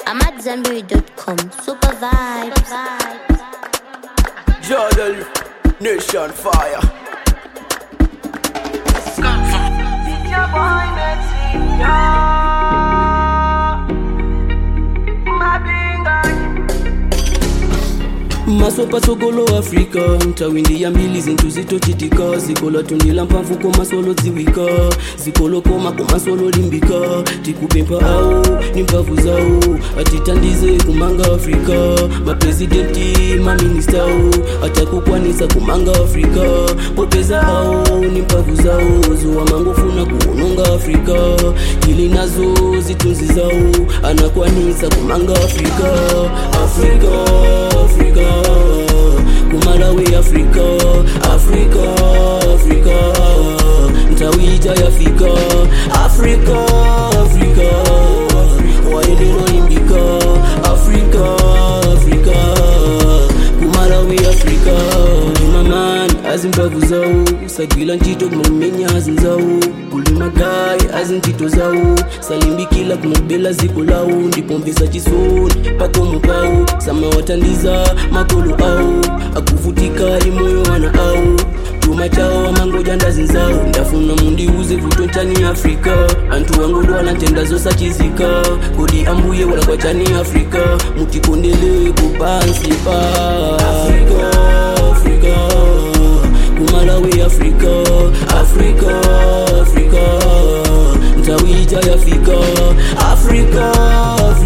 I'm at Zenberry.com. Super vibes. Jordan, Nation Fire. Your boy Betsy, yeah. My bingo. masopa sokolo afrika ntawindi mbili zinthu zitochitika zikola tundila mphamvu komasolo dziwika zikolo koma komasolo limbika tikupempha awo ni mphamvu zawo atitandize kumanga afrika maprezidenti maministawo atakukwanisa kumanga afrika popeza awo ni mphamvu zawo zuwa mangofuna kuononga afrika ili nazo zitunzi zawo anakwanisa kumanga afrika afrika afrika kumalawi afrika afrika afrika ntawija yafika afrika afrika waendelwa imbika afrika afrika kumalawi afrika mamani azimbavu zawo sagwila ntchito kumamenya azinzawo kulima gayi azintchito zawo salimbikila kumabela ziko lawo ndipomvesa chisoni pakomo pawo samawatandiza makolo awo akuvutika imoyo wana awo chuma chawo amangoja ndazinzawo ndafuna mundiuze vuto nchani afrika anthu wangodwala ntenda zosachizika kodi ambuye walakwa chani afrika mutikondele kupansi pa afrika afrika kumalawi afrika afrika afrika ntawija yafika afrika